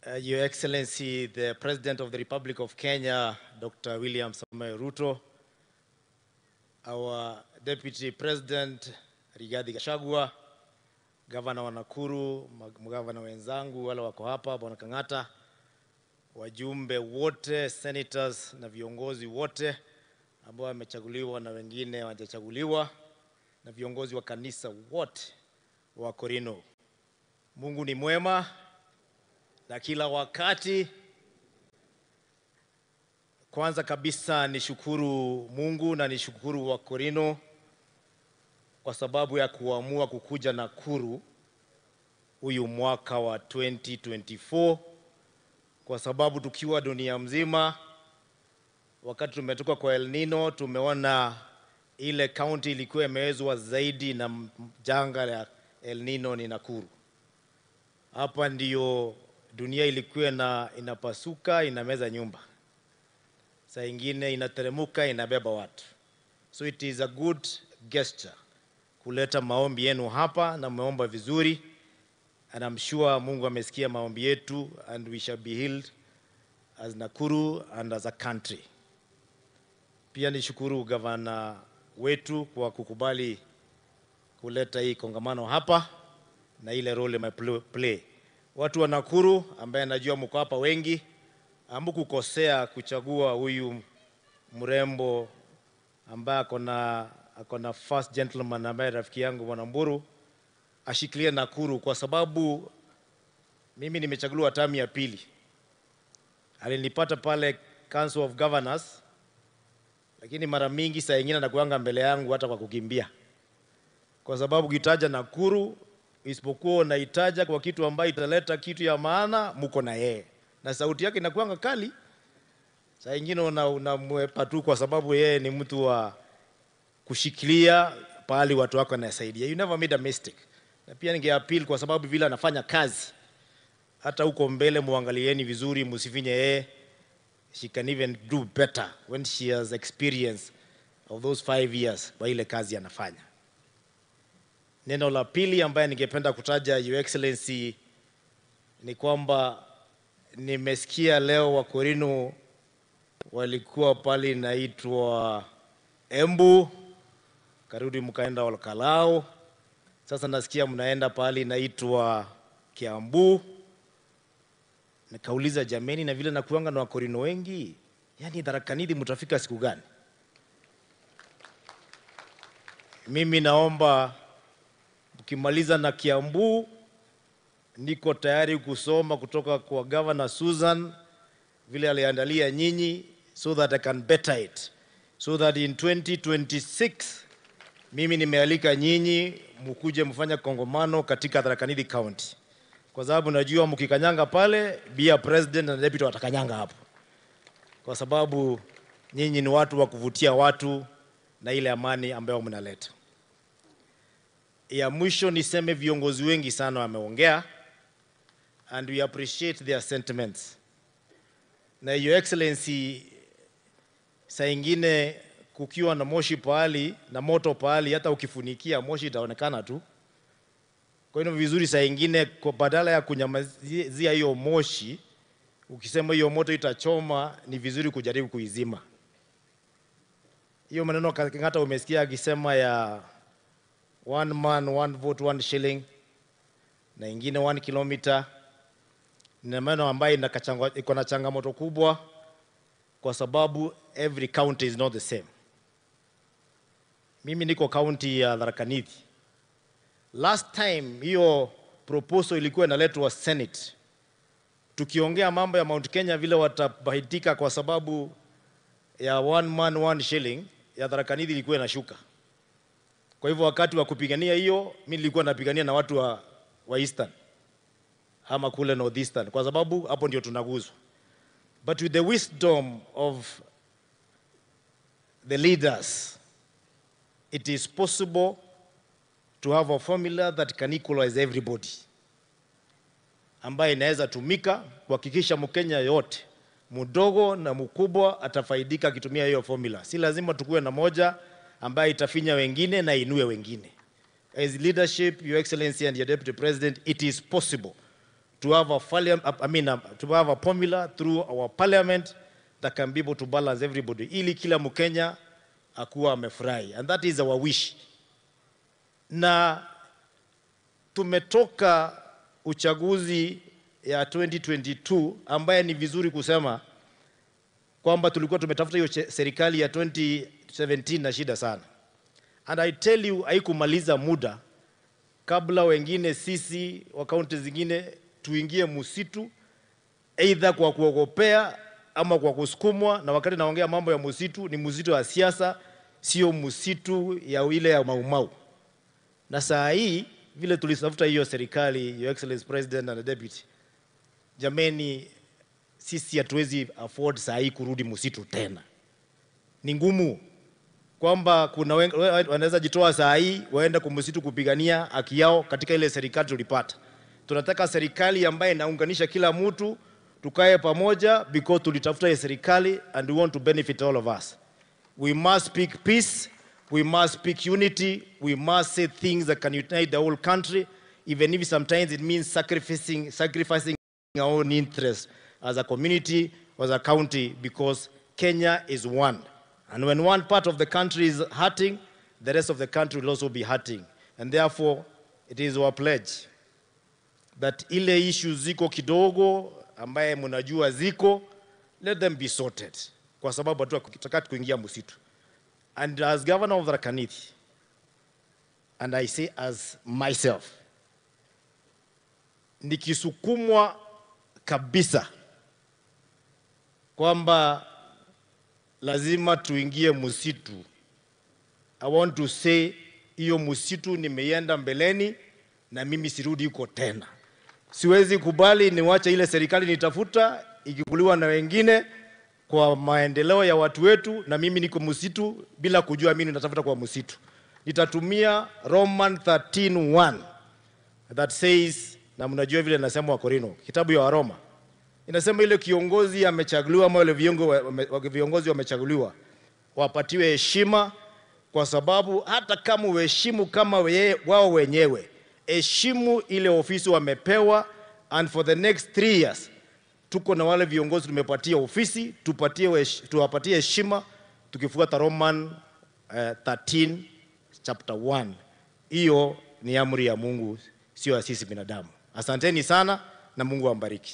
Uh, Your Excellency, the President of the Republic of Kenya, Dr. William Samoei Ruto, our Deputy President Rigathi Gachagua, Gavana wa Nakuru, magavana wenzangu wale wako hapa, Bwana Kang'ata, wajumbe wote, senators na viongozi wote ambao wamechaguliwa na wengine hawajachaguliwa, na viongozi wa kanisa wote wa Korino. Mungu ni mwema na kila wakati. Kwanza kabisa nishukuru Mungu na nishukuru wa Korino kwa sababu ya kuamua kukuja Nakuru huyu mwaka wa 2024 kwa sababu tukiwa dunia mzima, wakati tumetoka kwa El Nino, tumeona ile kaunti ilikuwa imewezwa zaidi na janga la El Nino ni Nakuru. Hapa ndiyo dunia ilikuwa na inapasuka inameza nyumba, saa ingine inateremuka inabeba watu. So it is a good gesture kuleta maombi yenu hapa, na mmeomba vizuri, and I'm sure Mungu amesikia maombi yetu, and we shall be healed as Nakuru and as a country. Pia nishukuru gavana wetu kwa kukubali kuleta hii kongamano hapa na ile role play. Watu wa Nakuru ambaye najua mko hapa wengi, hamkukosea kuchagua huyu mrembo ambaye akona akona first gentleman ambaye rafiki yangu Bwana Mburu ashikilie Nakuru, kwa sababu mimi nimechaguliwa tamu ya pili. Alinipata pale Council of Governors, lakini mara mingi saa ingine anakuanga mbele yangu hata kwa kukimbia, kwa sababu kitaja Nakuru isipokuwa unaitaja kwa kitu ambayo italeta kitu ya maana, muko na yeye na sauti yake inakuanga kali. Saa ingine unamwepa tu kwa sababu yeye ni mtu wa kushikilia pahali watu wako anasaidia. You never made a mistake. Na pia ningeappeal kwa sababu vile anafanya kazi, hata huko mbele muangalieni vizuri, musifinye yeye. She can even do better when she has experience of those five years kwa ile kazi anafanya. Neno la pili ambaye ningependa kutaja Your Excellency ni kwamba nimesikia leo Wakorino walikuwa pale inaitwa Embu, karudi mkaenda Olkalau, sasa nasikia mnaenda pale inaitwa Kiambu. Nikauliza, jameni, na vile nakuanga na Wakorino wengi, yani Tharaka Nithi mtafika siku gani? Mimi naomba ukimaliza na Kiambu, niko tayari kusoma kutoka kwa Governor Susan vile aliandalia nyinyi, so that I can better it, so that in 2026 mimi nimealika nyinyi mkuje mfanya kongomano katika Tharaka Nithi County, kwa sababu najua mkikanyanga pale, bia president na deputy watakanyanga hapo, kwa sababu nyinyi ni watu wa kuvutia watu na ile amani ambayo mnaleta ya mwisho niseme viongozi wengi sana wameongea and we appreciate their sentiments. Na Your Excellency, saa ingine kukiwa na moshi pahali na moto pahali, hata ukifunikia moshi itaonekana tu. Kwa hiyo vizuri, saa ingine kwa badala ya kunyamazia hiyo moshi, ukisema hiyo moto itachoma, ni vizuri kujaribu kuizima hiyo maneno. Hata umesikia akisema ya one man one vote one shilling na ingine one kilometer. Ni maneno ambayo iko na changamoto kubwa, kwa sababu every county is not the same. Mimi niko county ya Tharaka Nithi. Last time hiyo proposal ilikuwa inaletwa Senate, tukiongea mambo ya Mount Kenya vile watabahitika kwa sababu ya one man one shilling, ya Tharaka Nithi ilikuwa inashuka. Kwa hivyo wakati wa kupigania hiyo, mimi nilikuwa napigania na watu wa, wa Eastern ama kule Northeastern, kwa sababu hapo ndio tunaguzwa. But with the wisdom of the leaders, it is possible to have a formula that can equalize everybody, ambayo inaweza tumika kuhakikisha Mkenya yote mdogo na mkubwa atafaidika akitumia hiyo formula. Si lazima tukuwe na moja ambayo itafinya wengine na inue wengine. As leadership, Your Excellency and your Deputy President, it is possible to have a, parliam- I mean, uh, to have a formula through our parliament that can be able to balance everybody, ili kila Mkenya akuwa amefurahi. And that is our wish. Na tumetoka uchaguzi ya 2022 ambaye ni vizuri kusema kwamba tulikuwa tumetafuta hiyo che- serikali ya 2017 na shida sana. And I tell you haikumaliza muda kabla wengine sisi wa kaunti zingine tuingie msitu aidha kwa kuogopea ama kwa kusukumwa. Na wakati naongea mambo ya msitu, ni msitu wa siasa, sio msitu ya ile ya maumau. Na saa hii vile tulitafuta hiyo serikali, Your Excellency President and Deputy, jameni, sisi hatuwezi afford saa hii kurudi msitu tena, ni ngumu kwamba kuna wen- wa- wanaweza jitoa saa hii waende kumsitu kupigania haki yao katika ile serikali tulipata. Tunataka serikali ambaye inaunganisha kila mtu, tukae pamoja because tulitafuta ile serikali and we want to benefit all of us. We must speak peace, we must speak unity, we must say things that can unite the whole country, even if sometimes it means sacrificing, sacrificing our own interests as a community, as a county, because Kenya is one. And when one part of the country is hurting, the rest of the country will also be hurting. And therefore, it is our pledge that ile issues ziko kidogo ambaye mnajua ziko, let them be sorted, kwa sababu hatutakati kuingia msitu. And as governor of Tharaka Nithi, and I say as myself, nikisukumwa kabisa kwamba lazima tuingie msitu. I want to say hiyo msitu nimeienda mbeleni na mimi sirudi huko tena. Siwezi kubali niwache ile serikali nitafuta ikikuliwa na wengine kwa maendeleo ya watu wetu, na mimi niko msitu bila kujua mimi natafuta kwa msitu. Nitatumia Roman 13:1 that says, na mnajua vile nasema Wakorino, kitabu ya Waroma inasema ile kiongozi amechaguliwa ama wale viongo- wame- wame- viongozi wamechaguliwa wapatiwe heshima, kwa sababu hata kama uheshimu kama weye, wao wenyewe, heshimu ile ofisi wamepewa, and for the next three years tuko na wale viongozi tumepatia ofisi, tupatie wesh- tuwapatie heshima tukifuata Roman uh, 13 chapter 1. Hiyo ni amri ya Mungu, sio ya sisi binadamu. Asanteni sana na Mungu ambariki.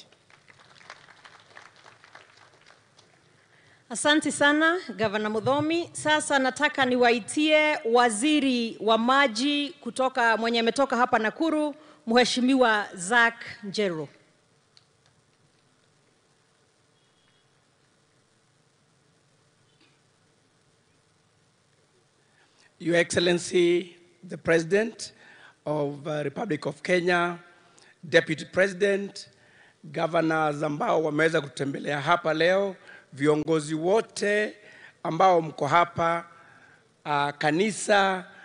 Asante sana Gavana Mudhomi. Sasa nataka niwaitie waziri wa maji kutoka mwenye ametoka hapa Nakuru, Mheshimiwa Zack Njero. Your Excellency, the President of uh, Republic of Kenya, Deputy President, governors ambao wameweza kutembelea hapa leo, viongozi wote ambao mko hapa, uh, kanisa